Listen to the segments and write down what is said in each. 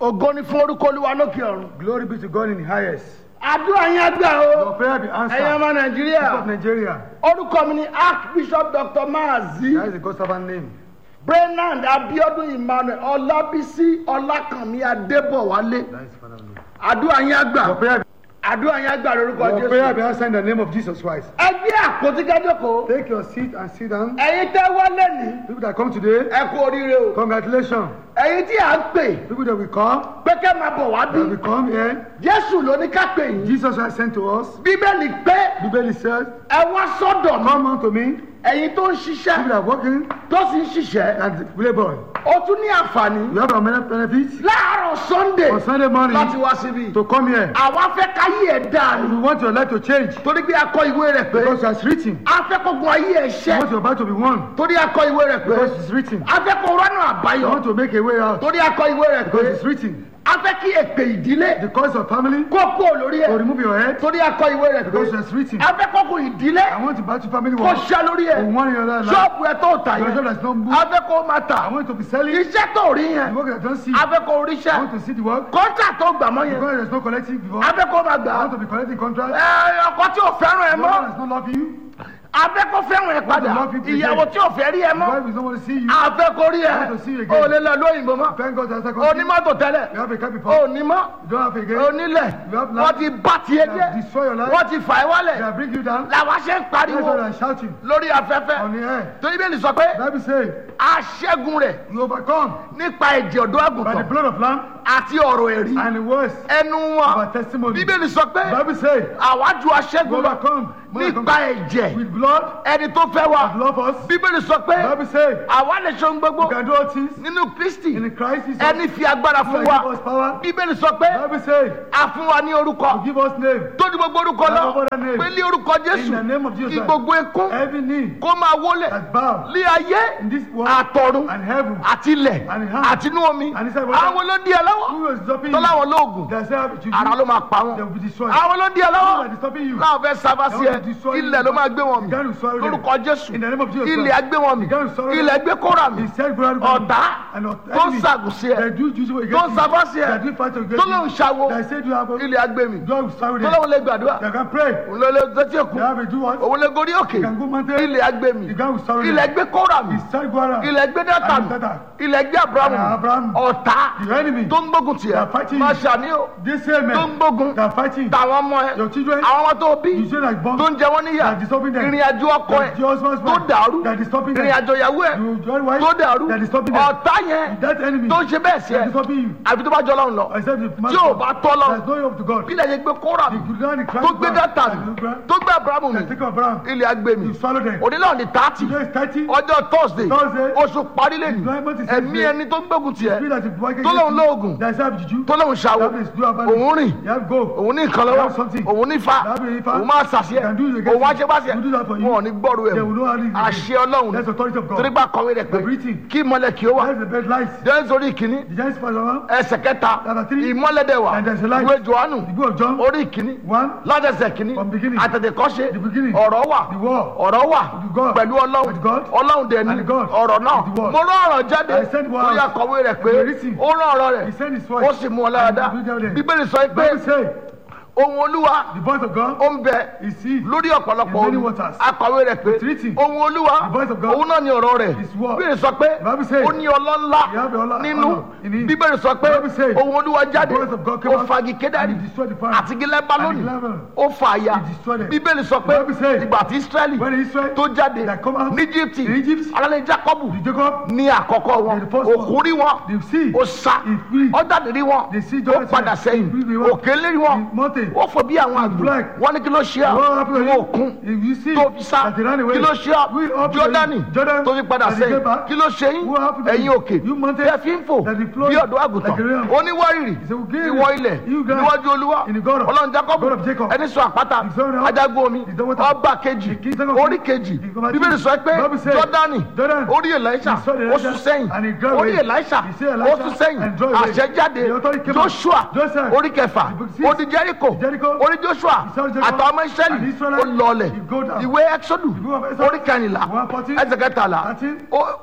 ògo ni fún orúkọ olúwa lókè ọ̀run. Glory be to God in the highest. àdúrà yín àgbà o Your prayer be ẹ̀yin answered. ọmọ People of nàìjíríà Nigeria. orúkọ mi ni archbishop dr maazi That is the God's servant name. brenand abiodun emmanuel ọlábísí ọlákànmí adébọwálé That is Father name. àdúrà yín àgbà Your prayer, àdúrà yín àgbà lórúkọ your prayer jésù. be answered in the name of Jesus Christ. ẹgbẹ́ àpótí kájọkọ̀ Take your seat and sit down. ẹ̀yin tẹ́ wọlé ní People that come today, ẹ kú oríire o congratulations. ẹ̀yin tí à ń pè People that will come, pé kẹ́ máa bọ̀ wá that bí will come here. jésù ló ní ká pè yín Jesus has sent to us. bíbélì pé Bible says, ẹ wá sọ́dọ̀ mi Come unto me. ẹ̀yin tó ń People ṣiṣẹ́ that are working tó sì ń ṣiṣẹ́ and labor. ó tún ní àǹfààní You have a many benefits láàárọ̀ sunday on Sunday morning láti wá síbí to come here. àwa fẹ́ káyé ẹ̀ dáa You ni want your life to change torí pé akọ ìwé rẹ̀ pé because it's written. a fẹ́ kó gun ayé ẹ̀ You ṣẹ́ want your battle to be won torí akọ ìwé rẹ̀ pé because it's written. a fẹ́ kó rọ́nà You àbáyọ want to make a way out torí akọ ìwé rẹ̀ pé because it's written. a fẹ́ kí èpè ìdílé The cause of family kó kó lórí to ẹ̀ remove your head torí akọ ìwé rẹ̀ pé because it's written. a fẹ́ kó kó ìdílé I want to battle family kó war. ṣẹ́ lórí ẹ̀ For one in your life. ṣọ́ọ̀bù ẹ̀ tó tà Your yẹn job that's not moved. a fẹ́ kó máa tà I want to be selling. iṣẹ́ tó rí The yẹn work that I don't see. a I fẹ́ kó ríṣẹ́ want to see the work. kọ́ńtà tó gbà mọ́ yẹn Because there's no collecting before. a fẹ́ kó máa gbà I á want to be collecting contract. ẹ ọkọ tí ò fẹ́ràn ẹ The mọ́ one that's not loving you. a fẹ́ kó fẹ́ràn ẹ padà love you today. ìyàwó tí ò fẹ́ rí ẹ The mọ́ wife is not want to see you. a fẹ́ kó rí ẹ I want to see you again. o lè lọ lóyìnbó mọ́ Thank God that's a o ní mọ́tò tẹ́lẹ̀ You have a car o before. ní mọ́ You don't have a o again. nílẹ̀ You have wọ́n land. ti bá tiẹ̀ They jẹ́ have destroyed your life. wọ́n ti fà ẹ́ They wálẹ̀ have bring you down. làwọn ṣe ń That's pariwo why I'm shouting lórí afẹ́fẹ́ on the air. torí bẹ́ẹ̀ ni sọ pé Bible say aṣẹ́gun rẹ̀ you overcome nípa ẹ̀jẹ̀ ọ̀dọ́ by the àgùntàn blood of lamb àti ọ̀rọ̀ ẹ̀rí and the words ẹnu of wọn our testimony. bíbélì sọ pé Bible say àwájú you aṣẹ́gun lọ overcome more than nípa conquer. ẹ̀jẹ̀ with blood ẹni tó fẹ́ wa that love us. bíbélì sọ pé Bible say àwa lè ṣe ohun gbogbo you can do all things nínú kristi in Christ Jesus. ẹni fi agbára who fún has wa given us power. bíbélì sọ pé Bible say a fún wa ní orúkọ to give us name tó ní gbogbo orúkọ lọ Above other name. pé ní orúkọ in the jésù name of Jesus. kí gbogbo ekún Every knee kó máa wólẹ̀ that bow lé ayé in this world àtọ̀run and heaven. àti ilẹ̀ And in àti inú omi And inside water. àwọn ló ń di ẹ lọ́wọ́ Who is stopping tó you? láwọn lóògùn They say have to ara ló máa pa They wọn will be destroyed. àwọn ló ń di ẹ Who lọ́wọ́ is stopping you? láwọn fẹ́ sábà sí ẹ They will destroy you. ilẹ̀ ló máa gbé wọn mi The God will swallow them. lórúkọ jésù In the name of Jesus ilẹ̀ Christ. á gbé wọn mi The God will swallow them. ilẹ̀ gbé kóra mi He said, "Go out ọ̀tá and not tó ń enemy. ṣàgùn sí ẹ They do use what tó ń sábà sí ẹ They do fight against tó lóun you. ṣàwo They say do have ilẹ̀ á gbé mi God will swallow tó them. lóun lè gbàdúrà They can pray. òun ló lè tẹ́tí èkó They have a do what? òun lè gorí òkè They can go mountain. ilẹ̀ á gbé mi The God will swallow them. ilẹ̀ gbé kóra mi He said, "Go out." ilẹ̀ gbé dátà And mi Dátà. ilẹ̀ gbé abrahamu And Abraham. ọ̀tá The enemy. tó ń gbógun tiẹ̀ They are fighting máa you. ṣàní o They say, tó ń man. gbógun They are fighting. tàwọn ọmọ ẹ Your children. àwọn ọmọ tó bí You say like bomb. tó ń jẹ wọ́n níyà They are disturbing them. ìrìn àjò ọkọ ẹ Your husband's tó wife. dàrú They are disturbing them. ìrìn àjò ìyàwó ẹ You join wife. tó dàrú They are disturbing them. ọ̀tá yẹn That enemy. tó ń ṣe bẹ́ẹ̀ sí They ẹ are disturbing you. àbí tó bá jọ lọ́run lọ Except the man. tí ò bá tọ́ lọ́run There's no hope to God. bí ilẹ̀ yẹn gbé kóra mi You don't declare tó gbé dátà mi tó gbé abrahamu mi They take Abraham. ilẹ̀ agbé mi You swallow them. onílẹ̀ ní tààtì Today is 30. ọjọ́ thursday Thursday. oṣù parí lẹ́nu Employment is ẹ̀mí Tuesday. ẹni tó ń gbógun tiẹ̀ Spirit that is working tó lóun against you. lóògùn That is have juju. tó lóun ṣàwò That is do about it. òun rìn You have go. òun ní nǹkan You lọ́wọ́ have something. òun ní fa You have a fa. òun máa ṣàṣẹ You can do it against òun wá ṣe bá ṣe You do that for you. wọn ò ní gbọ́rù ẹ̀ They will know how it is. àṣẹ ọlọ́run That's the authority of God. torí bá kọ̀wé rẹ̀ pé The breathing. kí ìmọ̀lẹ̀ kí ó wà That's the bed light. jẹ́ nítorí ìkíní The giant spider one. ẹsẹ̀ kẹta Chapter three. ìmọ̀lẹ̀dẹ̀ wà And there's a light. ìwé johannu The book of John. orí ìkíní One. látẹsẹ̀ kìíní From beginning. àtẹ̀tẹ̀kọ́ṣe The beginning. ọ̀rọ̀ wà The word. ọ̀rọ̀ wà With God. pẹ̀lú ọlọ́run With God. ọlọ́run dẹ̀ni And God. ọ̀rọ̀ náà With the word. mo rán ọ̀rọ̀ jáde I sent word. lórí akọ̀wé rẹ̀ pé The written. ó rán ọ̀rọ̀ rẹ̀ He sent his word. ó sì mú ọ láradá And he do them. bíbélì sọ pé Bible say ohun olúwa the voice of God ó ń bẹ is he. lórí ọ̀pọ̀lọpọ̀ In many omi waters. akọ̀wé rẹ̀ pé It's written. ohun olúwa The voice of God òun náà ni ọ̀rọ̀ rẹ̀ is word. bíbélì sọ pé Bible says ó ní ọlọ́lá you have ọlá- nínú honor in him. bíbélì sọ pé Bible says ohun olúwa jáde the voice of God came ó out fagi kédárì and he destroyed the fire. àti gílẹ̀ balóni And the level. ó fa àyà He destroyed them. bíbélì sọ pé Bible says ìgbà tí israẹli When Israel tó jáde that come out ní egypti in Egypt, alẹ́ jacobu the Jacob, ní àkọ́kọ́ wọn The first one. òkun rí wọn the sea, ó sá he flee. ó jáde rí wọn The sea ó Jordan padà said, sẹ́yìn he flee the òkè lérí wọn the mountain. ó fò bí àwọn àgbò flag. wọn ní kí ló ṣe à What happened to ìwọ you? òkun If you see tó fi sá that he ran away, kí ló ṣe à we up to jọdani you. Jordan tó fi padà that he sẹ́yìn came back. kí ló ṣe yín What happened to ẹ̀yin you? òkè You mountain tẹ́ fi ń fò that he flowed bí ọ̀dọ́ àgùntàn like a ram. oníwárìrì He said, "We'll give ìwọ you- ilẹ̀ you guys níwájú olúwa in the God of- ọlọ́run jacob God of Jacob. ẹni sọ àpáta He's on the- adágún omi He's the water. ọba kejì The king of- orí kejì He's the- bíbélì sọ pé Bible says, jọdani Jordan, orí elisha he saw the ó Elisha sún sẹ́yìn and he drove orí away. elisha He saw ó Elisha sún sẹ́yìn and drove away. àṣẹ jáde The authority came out. joshua Joseph, orí kẹfà the book six, ó di jericho Jericho, orí joshua he saw Jericho, àtàwọn ọmọ and israẹli Israelite, ó lọlẹ̀ he go down. ìwé exodus The book of Exodus, orí kẹrìnlá one fourteen, ẹsẹ̀ kẹtàlá thirteen, ó- ó-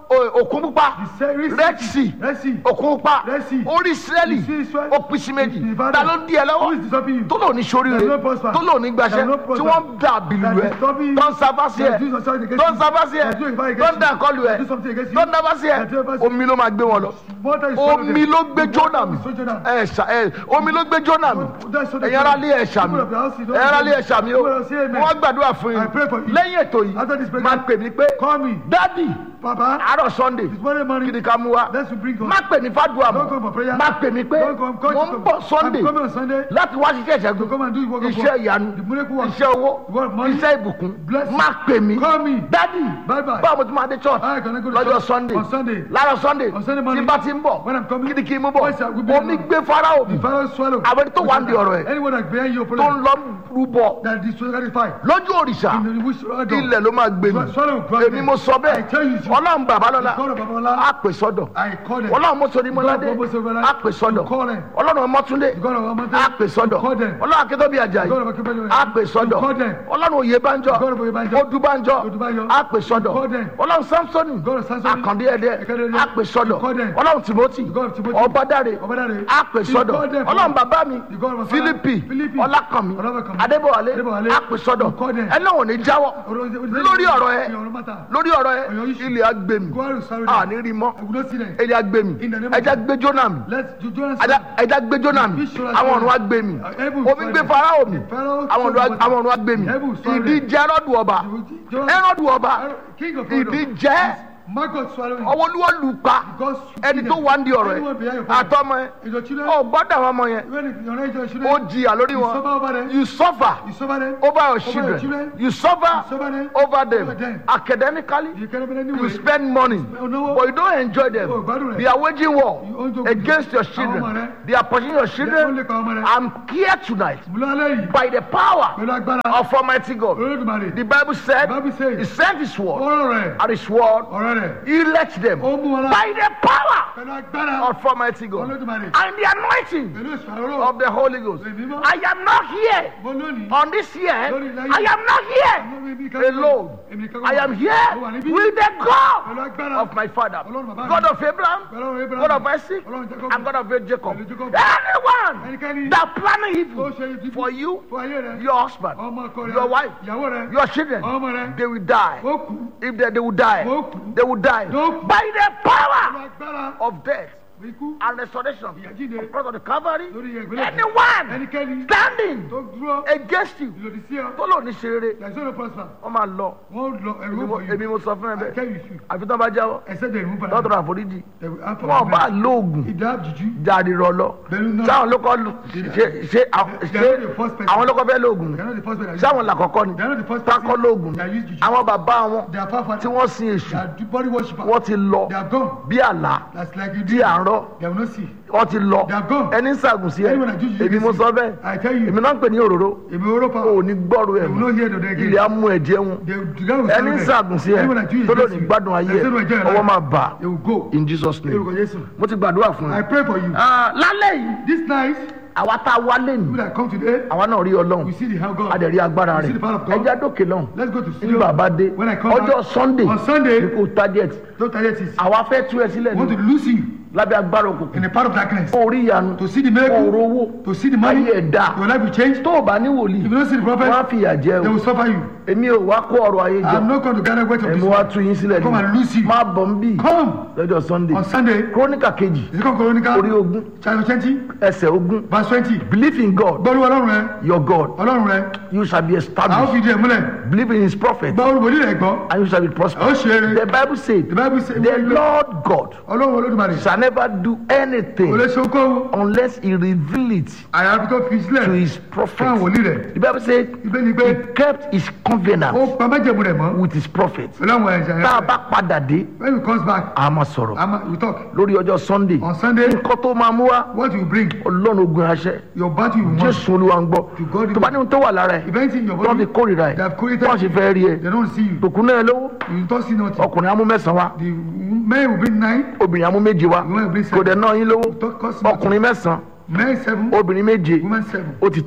o- òkun pupa The sea- Red red Sea. sea Red Sea. òkun pupa Red Sea. orí israẹli You see Israel? ó pín sí méjì It's divided. ta ló ń di ẹ Who is lọ́wọ́ disturbing you? tó lò ní sóríire There is no prosper. tó lò ní gbaṣẹ́ There is no tí prosper. wọ́n ń dà bìlù That ẹ is disturbing you. tó ń sábà sí ẹ That is doing something against tó ń you. sábà sí ẹ That is doing something tó ń against dà you. kọlù ẹ That is something against you. tó ń dábà sí ẹ That is doing something- omi ló máa gbé wọn lọ Water is swallowing omi them. ló gbé The jónà water mi is swallowing them. ẹ ṣà ẹ omi ló gbé jónà mi That's what they ẹ̀yin ará do. lé ẹ̀ṣà mi People of the house, you don't ẹ̀yin ará lé know. ẹ̀ṣà mi o People of the say amen. wọ́n gbàdúrà fún I pray for yín you. lẹ́yìn ètò yìí After this program, máa pè mí pé Call me. dádì Papa, àárọ̀ sunday it's Monday kí morning. ni ká mú wa Let's bring God. má pè mí fàdúrà Don't come for mọ́ prayer. má pè mí pé Don't come. Come mo ń bọ̀ sunday I'm coming on Sunday. láti wá ṣiṣẹ́ To ìṣẹ́gun come and do the work of iṣẹ́ God. ìyanu The miracle work. iṣẹ́ owó The work of money. iṣẹ́ ìbùkún Blessing. má pè mí Call me. dádì Bye bye. báwo mo ti máa dé church I cannot go to lọ́jọ́ church sunday on Sunday. lára sunday On Sunday tí morning. bá ti ń bọ̀ When I'm coming. kí ni kí n mú bọ̀ Yes, sir, we'll be omi alone. gbé farao mi The Pharaoh swallow. àwọn ẹni tó wà ń di ọ̀rọ̀ ẹ̀ Anyone that bear your tó ń problem. lọ rúbọ That is satisfied. lójú òrìṣà In the wish of God. ilẹ̀ ló máa gbé mi Swa- swallow grant èmi mo sọ I tell you, bẹ́ẹ̀ ọlọ́run bàbá lọ́la God of Babalọlá. á pè sọ́dọ̀ I call them. ọlọ́run mọ́sọ̀rí mọ́ládé God of Mọ́sọ̀rí á pè sọ́dọ̀ You call them. ọlọ́run mọ́túndé The God of Amate. á pè sọ́dọ̀ You call them. ọlọ́run akẹ́tọ́bí àjàyí The God of Akínbẹ́lẹ́. á pè sọ́dọ̀ You call them. ọlọ́run òyebánjọ God of Oyèbánjọ. odúbánjọ Odúbánjọ. á pè sọ́dọ̀ You call them. ọlọ́run samsoni God of Samsoni. àkàndé ẹ̀dẹ́ Ẹ̀kẹ́dẹ́ ẹ̀dẹ́. á pè sọ́dọ̀ You call them. ọlọ́run timothy God of Timothy. ọbádáre Ọbádáre. á pè You sọ́dọ̀ call them. ọlọ́run bàbá mi You God of fílípì Philippi. ọlákànmí Ọlákànmí. adébọ̀wálé Adébọ̀wálé. á pè sọ́dọ̀ You call them. ẹ náà ò ní jáwọ́ lórí ọ̀rọ̀ ẹ Your matter. lórí ọ̀rọ̀ ẹ Ọ̀yọ́ issue. ilẹ̀ agbèmí God will sorrow them. àní rí mọ́ I will not see them. ilẹ̀ agbèmí In the name of ẹja gbé jóná mi Let's do Jonas. ẹja- ẹja gbé jóná mi àwọn ọ̀run agbèmí omi gbé farao mi àwọn ọ̀run àwọn ọ̀run agbèmí ìdíje ẹrọ́dù ọba ẹrọ́dù ọba King of ìdíje Margot swallowing. ọwọ́ olúwo lù pa God ẹni tó wà ń di ọ̀rọ̀ Anyone behind ẹ your problem. àtọmọ ẹ Is your children? ọ gbọ́dọ̀ àwọn ọmọ yẹn Even if your age your ó children. jìyà lórí You suffer wọn over them. you suffer You suffer them. over your your children children. you suffer You suffer them. over them Over them. academically You cannot be any you way. spend money Oh, no. but you don't enjoy them Oh, gbádùn rẹ̀. they are waging war You own joke against your Àwọn ọmọ children rẹ̀. they are pursuing your They children only pa ọmọ rẹ̀. I'm here tonight Múlálẹ́ yìí. by the power Pẹ̀lú agbára. of Almighty God Olódùmarè. the Bible said The Bible says- he sent his word Ọ̀rọ̀ rẹ̀. and his word Ọ̀rọ̀ rẹ̀. he let them Ó mú wọn lá. by the power Pẹ̀lú agbára. of Almighty God Olódùmarè. and the anointing Pẹ̀lú ìṣàrò. of the Holy Ghost Èmi mọ́. I am not here Mo lónìí. on this year Lórí ilẹ̀ I yìí. am not here Èmi kan- alone Èmi kan- I am Mo wà here níbí. with the God Pẹ̀lú agbára. of my father Ọlọ́run bàbá mi. God of Abraham Pẹ̀lú Abraham. God of Isaac Ọlọ́run Jacob. and God of Jacob Pẹ̀lú Jacob. anyone Ẹnikẹ́ni. that planning Ó evil ṣe ibi. for you Fún ayé rẹ̀. your husband Ọmọ ọkọ rẹ̀. your wife Ìyàwó rẹ̀. your children Ọmọ rẹ̀. they will die Ó kú. if they, they will die Ó kú. they will die Ó kú. by the Pẹ̀lú power agbára. of death Ikú. and restoration Ìyàjíǹde. of cross of the Calvary Lórí ìyẹ̀gbẹ́lẹ̀. anyone Ẹnikẹ́ni. standing Tó dúró. against you Ìlòdì sí ọ. tó lò ní ṣeré There is no prosper. wọ́n máa lọ Wọ́n lọ ẹ̀rú èmi mo- ọ̀bọ̀ èmi yìí. mo sọ fún ẹ I bẹ́ẹ̀ tell you should. àfi tán bá jáwọ́ Except they remove lọ́tọ̀rọ̀ àforíjì They will have wọn bá lóògùn If they have juju. jáde rọ lọ Pẹ̀lú náà. sáwọn ló kọ́ lu- ṣe ṣe àwọn- They are not the ṣe first person. àwọn ló kọ́ fẹ́ lóògùn They are not the first person. that use sáwọn it. làkọ́kọ́ ni They are not the first tákọ́ person. lóògùn They are used juju. àwọn bàbá wọn They are far far. tí wọ́n sin They èṣù are the body worshipper. wọ́n ti lọ They are gone. bí àlá That's like you tí did. à ń rọ They will not see. wọ́n ti lọ They are gone. ẹni ń sàgùn sí ẹ Anyone that juju èmi mo against sọ you. bẹ́ẹ̀ I tell you. èmi náà ń pè ní òróró Èmi oró pa. ò ní gbọ́rù ẹ̀ They will mọ́ not hear the day again. ilé á mú ẹ̀jẹ̀ wọn They will together with ẹni ń sàgùn sí ẹ Anyone that juju tó lò against ní you. gbádùn ayé They ẹ say, "Well, Jerry, ọwọ́ máa bà They will go. in Jesus name Lórúkọ Jésù. mo ti gbàdúrà fún I ẹ. pray for you. Ah, lálẹ́ yìí This night, àwa tá a wá lé people ní that come today, àwa náà rí ọlọ́run we see the hand of a dẹ̀ God. rí agbára We rẹ̀ see the power of God. ẹja dókè lọ́hùn Let's go to ní studio. bàbá dé When I come ọjọ́ back, sunday on Sunday, ní kò target don't target it. àwa fẹ́ tú ẹ sílẹ̀ I want to ní lose you lábẹ́ agbára òkùnkùn in the part of darkness. orí ìyanu To see the kó miracle, rówó to see the money, ayé ẹ̀ dá your life will change. tó o bá ní wòlíì If you don't see the wọ́n á prophet, fìyà jẹ they o will suffer you. èmi ò wá kó ọrọ̀ ayé jẹ I'm not going to gather weight of èmi this. wá one. tú yín sílẹ̀ Come and lose ní you. má bọ̀ ń bì Come lọ́jọ́ sunday on Sunday. króníkà kejì The second Chronicle, orí ogún chapter twenty, ẹsẹ̀ ogún verse twenty. believe in god Gbọ́dọ̀ Ọlọ́run rẹ, your god Ọlọ́run rẹ, you shall be a ó established fi di ẹ̀ múlẹ̀. believe in his prophet Gba olùbòdì rẹ̀ gbọ́. and you shall be A ó prosperous ṣe eré. the bible said The Bible says, the lord god Ọlọ́run Olódùmarè, shall never do kò lè anything ṣe okòwò. unless he reveal it Àyàfi tó fi to sílẹ̀ his fún àwọn prophet wòlíì rẹ̀. the bible said Ibẹ̀ ni he pé kept his ó covenant pa májẹ̀mú rẹ̀ mọ́. with his prophet Pẹ̀lú àwọn ẹ̀ṣẹ̀ tá a rẹ̀. bá padà dé When he comes back, a máa sọ̀rọ̀ I'm, we talk. lórí ọjọ́ sunday On Sunday, nǹkan tó máa mú wá what you bring, ọlọ́run ogun aṣẹ your battle you want. jésù olúwa ń gbọ́ To God tó bá ní ohun tó wà lára ẹ̀ If anything in your tó fi body, kórìíra ẹ̀ they have created, tó ṣe fẹ́ rí ẹ they don't see you. tòkun náà lówó You don't see nothing. ọkùnrin amú mẹ́sàn-án wá The men will bring nine, obìnrin amú méje wá women will bring kò dẹ̀ seven. náà yín lówó Don't cost nothing. ọkùnrin mẹ́sàn-án Men seven, obìnrin méje women seven. ó ti tán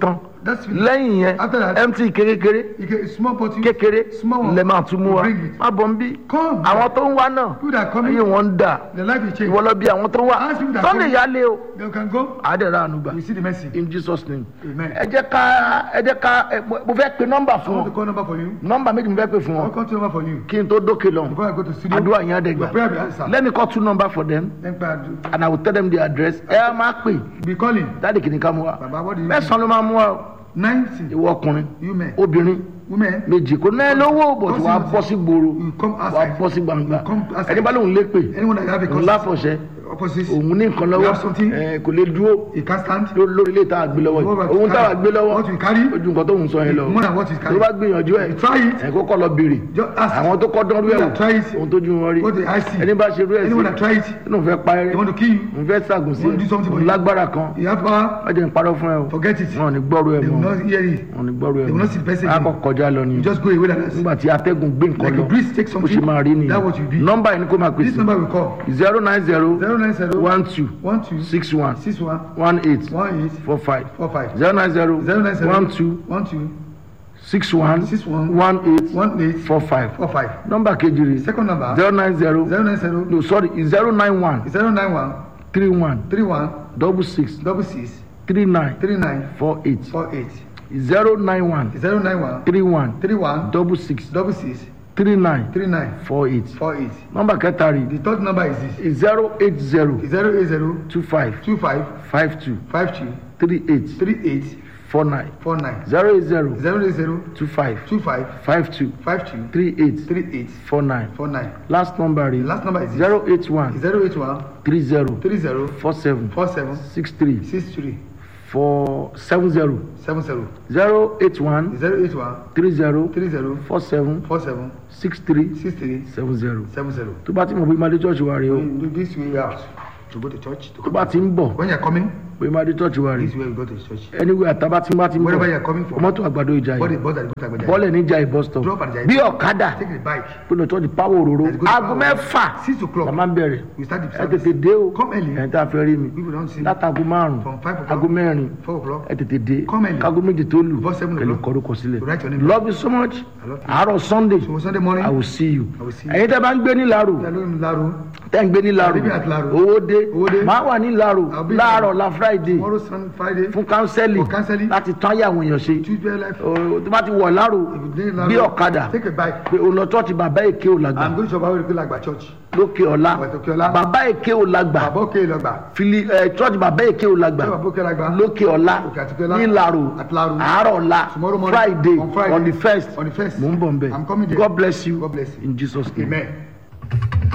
That's it. lẹ́yìn yẹn After that- mt kékeré You get a small bottle. kékeré Small one. lẹ máa tún mú wa Bring it. má bọ̀ ń bí Come. àwọn tó ń wá náà People that are coming, ayé wọn ń dà the life will change. ìwọ lọ bí àwọn tó ń wá Ask people that sunday come. yálé o They can go. àádẹ́rẹ́ ànúgbà We see the mercy. in jesus name Amen. ẹ jẹ́ ká ẹ jẹ́ ká ẹ, mo mo fẹ́ pe nọ́mbà I fún want to wọn call number for you. nọ́mbà méjì mo fẹ́ pe fún I'll wọn call two number for you. kí n tó dókè lọ Before I go to studio. àdúrà yẹn á dẹ̀ Your prayer gbà be answered. let me call two number for them Then prayer do. and i will tell them the address ẹ á máa pè Be calling. dáàdì kìíní ká mú wa Baba, what do you mẹ́sàn-án ló máa mú wa o. Ninety. ìwọ ọkùnrin You men. obìnrin Women. méjì kò náà lówó bò tí wàá bọ́ sí gbòòrò You come wàá outside. bọ́ sí gbangba You come outside. ẹni bá lóun lé pè Anyone that have a òun cause. láfọ̀ṣẹ́ Opposite. òun ní nǹkan You lọ́wọ́ have something. ẹ, kò lè dúró You can't stand. ló- lórí ilé tá a gbé lọ́wọ́ What yìí you òun tá a carry? gbé lọ́wọ́ What you carry? ojú nǹkan tó ń sọ yẹn lọ More than what you tó carry. bá gbìyànjú ẹ̀ You try it. ẹ̀ kó kọ́ lọ béèrè Just ask. àwọn tó kọ́ dánrú ẹ̀ People wò that try it. ohun tójú wọn rí What the eye see. ẹni bá ṣe rú ẹ̀ sí Anyone that try it. inú fẹ́ pa They ẹrẹ́ want to kill you. òun fẹ́ ṣàgùn sí Want to do something for òun you. lágbára kan You have power. wọ́n jẹ́ ń parọ́ fún ẹ o Forget it. wọn ò ní gbọ́rú ẹ They will mọ́ not hear it. wọn ò ní gbọ́rú ẹ They will not see the mọ́ person a kọ́ again. kọjá lọ ni You just go away like that. nígbà tí atẹ́gùn gbé nǹkan Like lọ a breeze take bó ṣe something. máa rí That what you nìyẹn be. nọ́mbà yìí ni kó máa This pèsè number we call. zero nine zero Zero nine zero. one two One two. six one Six one. one eight One eight. four five Four five. zero nine zero Zero nine zero. one two One two. six one Six one. one eight One eight. four five Four five. nọ́mbà kejì rè Second number. zero nine zero Zero nine zero. no sorry zero nine one Zero nine one. three one Three one. double six Double six. three nine Three nine. four eight Four eight. zero nine one Zero nine one. three one Three one. double six Double six. three nine Three nine. four eight Four eight. nọ́mbà kẹta rè The third number is this. zero eight zero Zero eight zero. two five Two five. five two Five two. three eight Three eight. four nine Four nine. zero eight zero Zero eight zero. two five Two five. five two Five two. three eight Three eight. four nine Four nine. last number The rè last number is this. zero eight one Zero eight one. three zero Three zero. four seven Four seven. six three Six three. four seven zero Seven zero. zero eight one Zero eight one. three zero Three zero. four seven Four seven. six three Six three. seven zero Seven zero. tó bá ti mọ̀ bí madé church wa rè o You do this way out to go to church. To tó come bá ti ń bọ̀ When you're coming, bí madé church wa rè this way we go to church. anyway àtàbá tí ń bá ti ń Wherever bọ̀ you're coming from, mọ́tò àgbàdo ìjà body yìí bus that go to Agbaja. bọ́ọ̀lẹ̀ níjà ìbọ̀ stop Drop at the bí ọ̀kadà Take the bike. pé lọ church power òróró Let's go to aago power. mẹ́fà Six la o'clock. máa ń bẹ̀rẹ̀ We start the ẹ service. tètè dé o Come early. ẹ̀ ń tá a fẹ́ rí mi People don't see. látago márùn From five o'clock. aago mẹ́rin Four o'clock. ẹ tètè dé Come early. kágo méjì tó lù Before seven kẹlẹ o'clock. kọrúkọ sílẹ̀ Write your name. love you so much I love you. àárọ̀ sunday So Sunday morning, i will see you I will see you. ẹ̀yin tẹ́ bá ń gbé ní laro Hello, Laro. tẹ́ ń gbé ní laro I'll be at Laro. owó dé Owó dé. máa wà ní laro I'll be láàárọ̀ la friday Tomorrow, Sun, Friday. fún kánsẹ́lì For counseling. láti tán ayé àwọn èèyàn ṣe Tuesday life. Ó, tó bá ti wọ̀ laro If you dey Laro, bí ọ̀kadà Take a bike. pé òun lọ church bàbá èké ò lágbà I'm going to Shabawe Lagba Church. lókè ọ̀la Wẹ̀ Tókè Ọlá. bàbá èké ò lágbà Baba Oke Lagba. fili ẹ church bàbá èké ò lágbà Baba Oke Lagba. lókè ọ̀la Òkè Àtìkọ́lá. ní laro At Laro. àárọ̀ ọ̀la Tomorrow morning. friday On Friday. on the first On the first. mò ń bọ̀ nbẹ I'm coming there. god bless you God bless you. in jesus name. Amen.